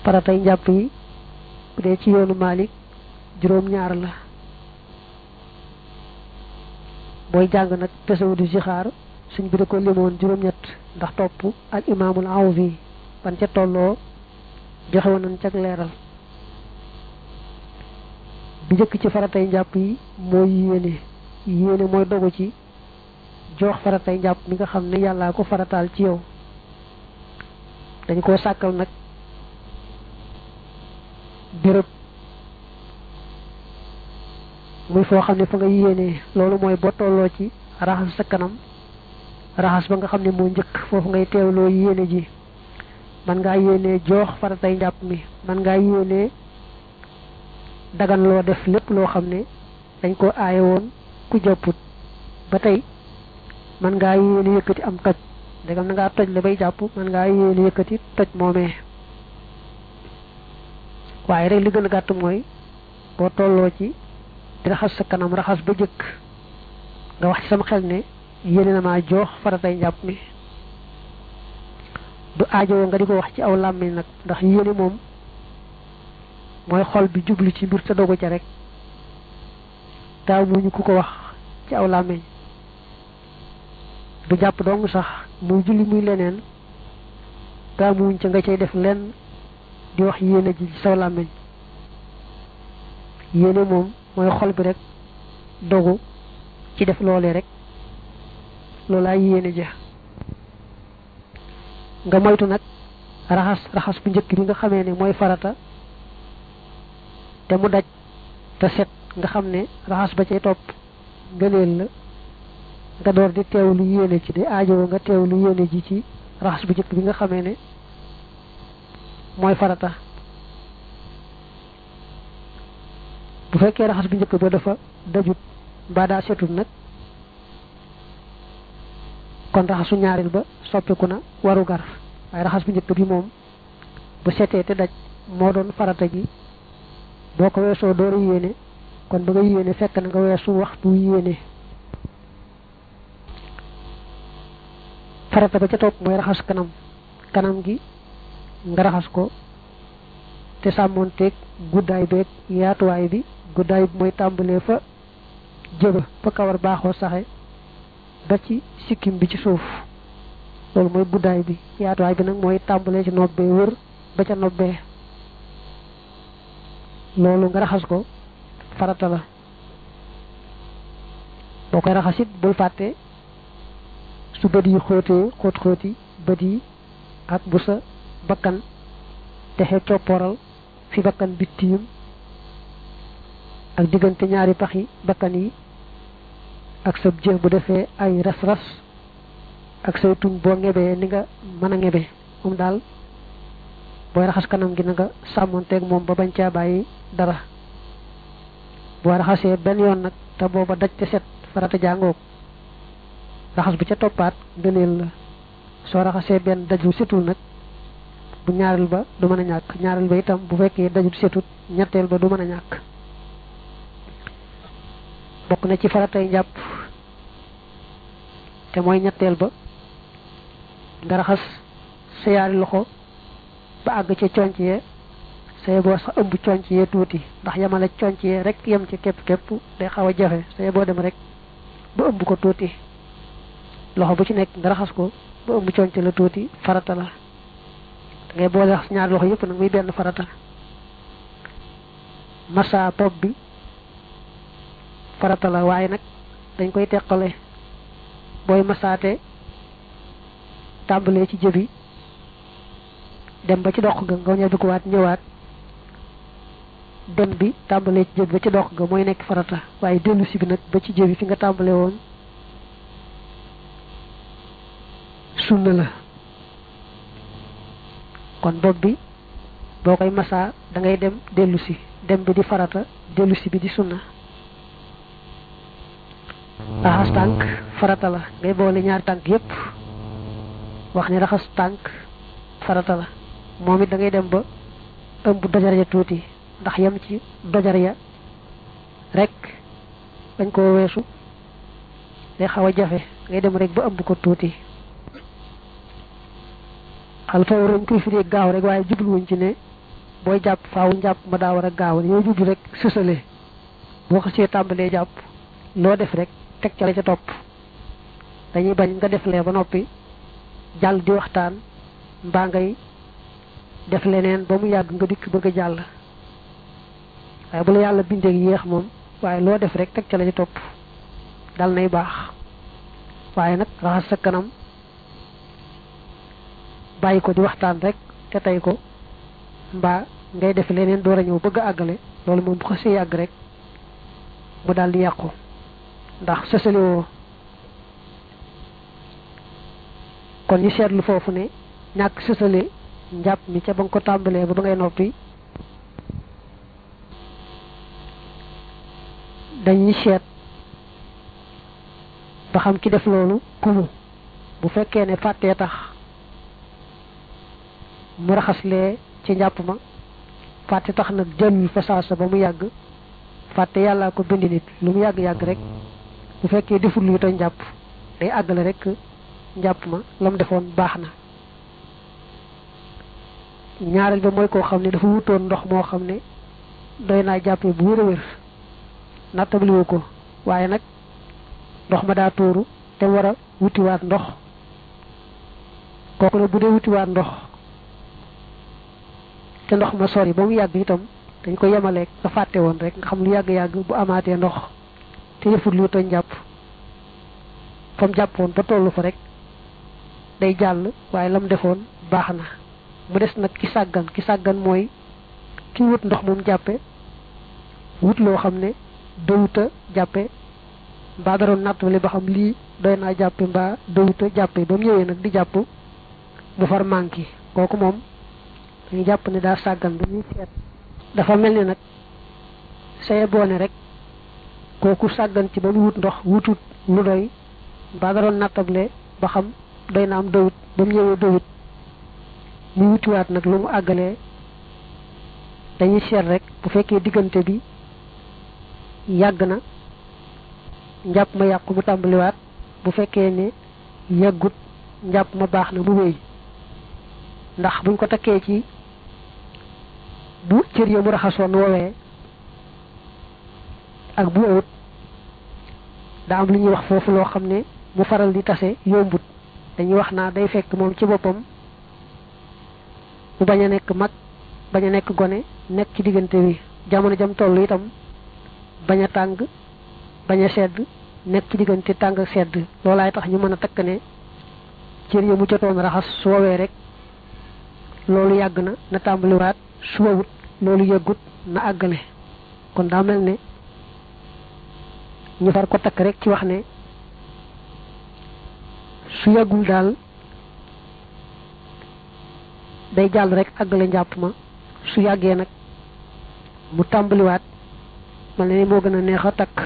faratay njàpp yi bu dee ci yoonu Malik juróom ñaar la booy jàng nag tasawudu zixaar suñ bi da ko limoon juróom ñett ndax topp al imaamul Awfi ban ca tolloo joxe woon nañ cag leeral bi njëkk ci faratay njàpp yi mooy yéene yéene mooy dogu ci joox faratay njàpp mi nga xam ne yàllaa ko farataal ci yow dañ koo sàkkal nag béréb muy foo xam ne fa nga yéenee loolu mooy boo tolloo ci raxas sa kanam raxas ba nga xam ne moo njëkk foofu ngay teewloo yéene ji man ngaa yéenee joox faratay njàpp mi man ngaa yéenee dagan loo def lépp loo xam ne dañ ko aaye woon ku jàpput ba tey man ngaa yéene yëkkati am toj ndegam na ngaa toj la bay jàpp man ngaa yéene yëkkati toj moomee waaye rek li gën a gàtt mooy boo tolloo ci di raxas sa kanam raxas ba jëkk nga wax ci sama xel ne yéene na maa joox faratay njàpp mi du aajowoo nga di ko wax ci aw làmmiñ nag ndax yéene moom mooy xol bi jublu ci mbir te dogu ca rek taaw muñu ku ko wax ci aw làmmiñ du jàpp dong sax muy julli muy leneen taaw muñ ca nga cay def lenn di wax yéene ji ci saw làmmiñ yéene moom mooy xol bi rek dogu ci def loolee rek loolaay yéene ja nga moytu nag raxas raxas bu njëkk bi nga xamee ne mooy farata te mu daj te set nga xam ne raxas ba cay topp ngëneel la nga door di teewlu yéene ci di aajowoo nga teewlu yéene ji ci raxas bu njëkk bi nga xamee ne mooy farata bu fekkee raxas bu njëkk ba dafa dajut mbaa daa setut nag kon raxasu ñaareel ba soppiku na waru gar waaye raxas bu njëkk bi moom bu setee te daj moo doon farata gi boo ko weesoo dooru yéene kon ba nga yéene fekk na nga weesu waxtu yéene farata ba ca topp mooy raxas kanam kanam gi nga raxas ko te sàmmoonteeg guddaay beeg yaatuwaay bi guddaay bi mooy tàmbalee fa jëba fa kawar baaxoo saxe ba ci sikkim bi ci suuf loolu mooy guddaay bi yaatuwaay bi nag mooy tàmbalee ci nobbee wër ba ca nobbee loolu nga raxas ko farata la boo koy raxasit bul fàtte su bët yi xóotee xóot xóoti bët yi ak bu sa bakkan texe coppooral fi bakkan bi tiim ak diggante ñaari paxi bakkan yi ak sa jë bu defee ay ras-ras ak say tuñ boo ngebee ni nga mën a ngebe moom daal booy raxas kanam gi na nga sàmmonteeg moom ba bañ caa bàyyi dara boo raxasee benn yoon nag te booba daj te set farata jàngoog raxas bu ca toppaat ngëneel la soo raxasee benn daju setul nag bu ñaareel ba du mën a ñàkk ñaareel ba itam bu fekkee dajut setut ñetteel ba du mën a ñàkk bokk na ci faratay njàpp te mooy ñetteel ba nga raxas sa yaari loxo ba àgg ca conc yee say boo sax ëmb conc yee tuuti ndax yamale conc yee rek yem ci képp képp day xaw a jafe say boo dem rek ba ëmb ko tuuti loxo bu ci nekk nga raxas ko ba ëmb conc la tuuti farata la ngay boole raxas ñaari loxo yëpp nag muy benn farata massa bopp bi farata la waaye nag dañ koy teqale booy masaate tàmbalee ci jëbi dem ba ci dox ga nga ñëw ko waat ñëwaat dem bi tàmbalee ci jëbi ba ci dox ga mooy nekk farata waaye dellu si bi nag ba ci jëbi fi nga tàmbalee woon sunna la kon bopp bi boo koy masaa da ngay dem dellu si dem bi di farata dellu si bi di sunna raxas tànk farata la ngay boole ñaari tànk yépp wax ni raxas tànk farata la moom it da ngay dem ba ëmb dojar ya tuuti ndax yem ci dojar ya rek dañ koo weesu day xaw a jafe ngay dem rek ba ëmb ko tuuti xal fawru dañ koy firee gaaw rek waaye jubluwuñ ci ne booy jàpp faaw njàpp ma daa war a gaaw yow jublu rek sësale boo xasee tàmbalee jàpp loo def rek teg ca la ca topp dañuy bañ nga def lee ba noppi jàll di waxtaan mbaa ngay def leneen ba mu yàgg nga dikk bëgg a jàll waaye bu la yàlla bindee yéex moom waaye loo def rek teg ca la ca topp dal nay baax waaye nag raxas sa kanam bàyyi ko di waxtaan rek te tey ko mbaa ngay def leneen door a ñëw bëgg a àggale loolu moom bu xasee yàgg rek mu daal di yàqu ndax sësale woo kon ñu seetlu foofu ne ñàkk sësale njàpp mi ca ba nga ko tàmbalee ba ba ngay noppi dañuy seet ba xam ki def loolu kumu bu fekkee ne fàttee tax mu raxaslee ci njàpp ma fàtte tax nag jëlul fa saasa ba mu yàgg fàtte yàllaa ko bind nit lu mu yàgg-yàgg rek bu fekkee deful luy tooy njàpp day àggale rek njàpp ma la mu defoon baax na ñaareel ba mooy koo xam ne dafa wutoon ndox moo xam ne doy naa jàppee bu wér a wér nattabliwu ko waaye nag ndox ma daa tuuru te war a wutiwaat ndox kooku ne bu dee wutiwaat ndox te ndox ma sori ba mu yàgg itam dañ ko yemaleeg nga fàtte woon rek nga xam lu yàgg-yàgg bu amaatee ndox te defut lu tooñ jàpp fa mu jàppoon ba tollu fa rek day jàll waaye la mu defoon baax na mu des nag ki sàggan ki sàggan mooy ki wut ndox moom jàppe wut loo xam ne dawuta jàppe mbaa daroon nattale ba xam lii doy naa jàppe mbaa dawuta jàppe ba mu ñëwee nag di jàpp mu far manqué kooku moom dañu jàpp ne daa sàggan dañuy seet dafa mel ni nag saye boone rek kooku sàggan ci ba mu wut ndox wutut lu doy mbaa daroon nattable ba xam doy na am dawut ba mu ñëwee dawut mu wutiwaat nag lu mu àggalee dañuy seet rek bu fekkee diggante bi yàgg na njàpp ma yàqu mu tàmbaliwaat bu fekkee ne yàggut njàpp ma baax na mu wéy ndax buñ ko takkee ci bu cër ya mu raxasoon woowee ak bu ëwut daa am lu ñuy wax foofu loo xam ne mu faral di tase yombut dañuy wax naa day fekk moom ci boppam mu bañ a nekk mag bañ a nekk gone nekk ci diggante bi jamono jam toll itam bañ a tàng bañ a sedd nekk ci diggante tàng ak sedd loolaay tax ñu mën a takk ne cër ya mu jotoon raxas su woowee rek loolu yàgg na na tàmbaliwaat su wowut loolu yëggut na àggale kon daa mel ne ñu far ko takk rek ci wax ne su yàggul daal day jàll rek àggale njàpp ma su yàggee nag mu tàmbaliwaat mel ne ni moo gën a neex a takk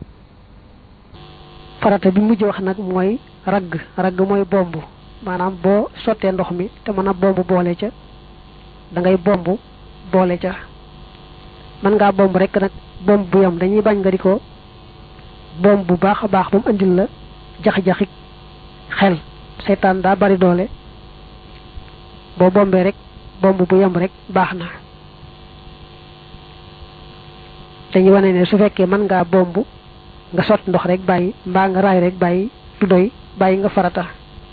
farata bi mujj wax nag mooy ragg ragg mooy bomb maanaam boo sottee ndox mi te mën a bomb boole ca da ngay bomb boole ca mën ngaa bomb rek nag bomb bu yam dañuy bañ nga di ko bomb bu baax a baax ba mu andil la jax-jaxi xel seytaan daa bari doole boo bombee rek bomb bu yam rek baax na dañuy wane ne su fekkee mën ngaa bomb nga sotti ndox rek bàyyi mbaa nga raay rek bàyyi du doy bàyyi nga farata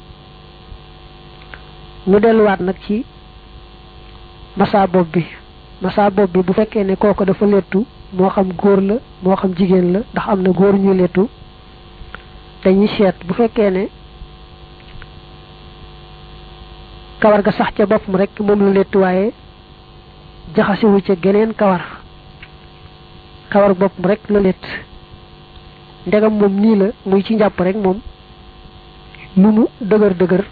ñu delluwaat nag ci massa bopp bi massa bopp bi bu fekkee ne kooku dafa lettu moo xam góor la moo xam jigéen la ndax am na góor ñuy lettu dañuy seet bu fekkee ne kawar ga sax ca boppam rek moom la lettu waaye jaxasiwu ca geneen kawar kawar boppam rek la lett ndegam moom nii la muy ci njàpp rek moom lu mu dëgër dëgër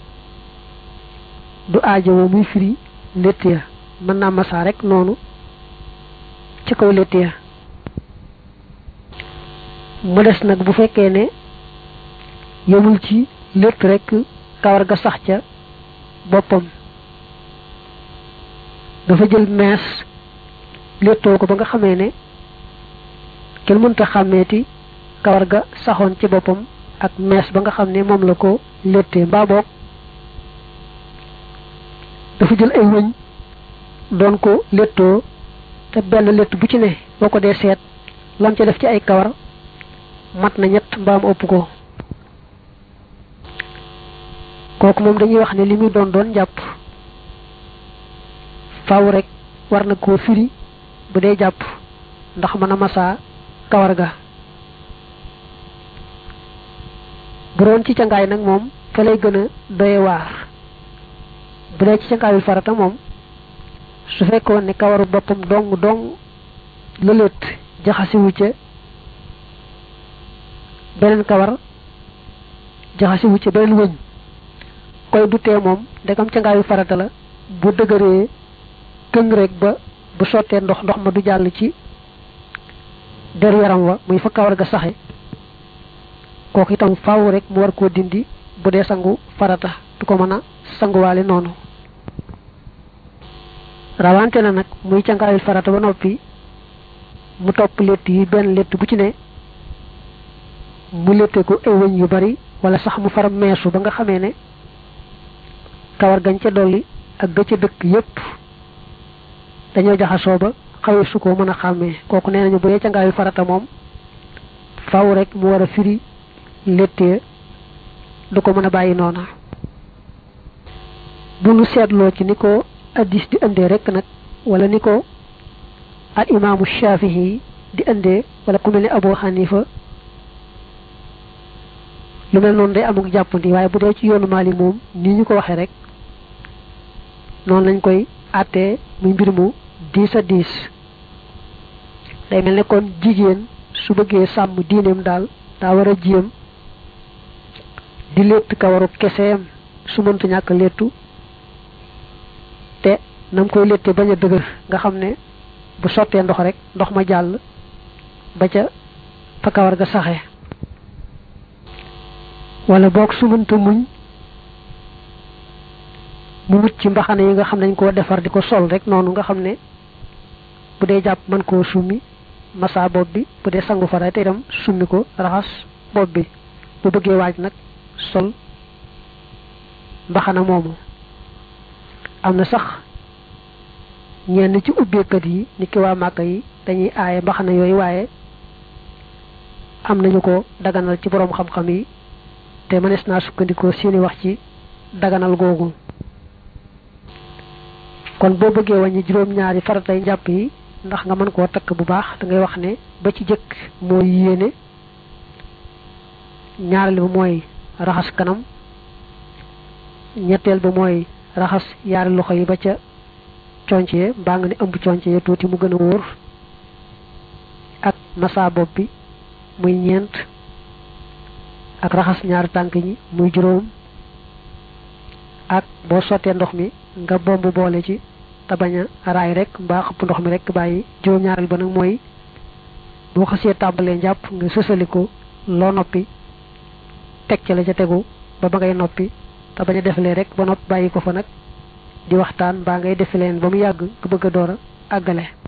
du aajowoo muy firi létt ya mën naa masaa rek noonu ci kaw létt ya mu des nag bu fekkee ne yemul ci létt rek kawar ga sax ca boppam dafa jël mees léttoo ko ba nga xamee ne kenn mënta xàmmeeti kawar ga saxoon ci boppam ak mees ba nga xam ne moom la ko léttee mbaa boog dafa jël ay wëñ doon ko léttoo te benn létt bu ci ne boo ko dee seet lam ca def ci ay kawar mat na ñett mbaam ëpp ko kooku moom dañuy wax ne li muy doon doon jàpp faaw rek war na koo firi bu dee jàpp ndax mën a masaa kawar ga bu doon ci cangaay nag moom fa lay gën a doye waar bu dee ci cangaayul farata moom su fekkoon ne kawaru boppam dong dong lëlët jaxasiwu ca beneen kawar jaxasiwu ca beneen wëñ koy du tee moom ndegam cangaayu farata la bu dëgëree këng rek ba bu sottee ndox ndox ma du jàll ci deru yaram wa muy fa kawar ga saxe kooku itam faaw rek mu war koo dindi bu dee sangu farata du ko mën a sanguwaale noonu rawante na nag muy cangaayul farata ba noppi mu topp létt yi benn létt bu ci ne mu létte ko ay wëñ yu bari wala sax mu far meesu ba nga xamee ne kawar gañ ca dolli ak ga ca dëkk yépp dañoo jaxasoo ba xawee su ko mën a xàmmee kooku nee nañu bu dee cangaayul farata moom faaw rek mu war a firi léttee du ko mën a bàyyi noona bu nu seetloo ci ni ko addis di indee rek nag wala ni ko al imaamu shafii di indee wala ku mel ne abu xanifa lu mel noonu day amuk jàppandi waaye bu dee ci yoonu maali moom ni ñu ko waxee rek noonu lañ koy àttee muy mbir mu diis a diis day mel ne kon jigéen su bëggee sàmm diineem daal daa war a jéem di létt kawaru keseem su mënta ñàkk léttu te nam koy létte bañ a dëgër nga xam ne bu sottee ndox rek ndox ma jàll ba ca fa kawar ga saxe wala boog su mënta muñ mu wut ci mbaxane yi nga xam ne dañ koo defar di ko sol rek noonu nga xam ne bu dee jàpp mën koo summi massa bopp bi bu dee sangu fara te itam summi ko raxas bopp bi bu bëggee waaj nag sol mbaxana moomu am na sax ñenn ci ubbeekat yi ni ki waa màkka yi dañuy aaye mbaxana yooyu waaye am nañu ko daganal ci boroom xam-xam yi te mënees naa sukkandikoo seeni wax ci daganal googu kon boo bëggee wàññi juróom-ñaari faratay njàpp yi ndax nga mën koo takk bu baax da ngay wax ne ba ci jëkk mooy yéene ñaareel ba mooy raxas kanam ñetteel ba mooy raxas yaari loxo yi ba ca conc ye mbaa nga ne ëmb conc ye tuuti mu gën a wóor ak massa bopp bi muy ñeent ak raxas ñaari tànk ñi muy juróom ak boo sottee ndox mi nga bomb boole ci te bañ a raay rek mbaa xëpp ndox mi rek bàyyi juróom-ñaareel ba nag mooy boo xasee tàmbalee njàpp nga sësali ko loo noppi teg ca la ca tegu ba ba ngay noppi te bañ a defalee rek ba noppi bàyyi ko fa nag di waxtaan mbaa ngay defi leen ba mu yàgg nga bëgg a door a àggale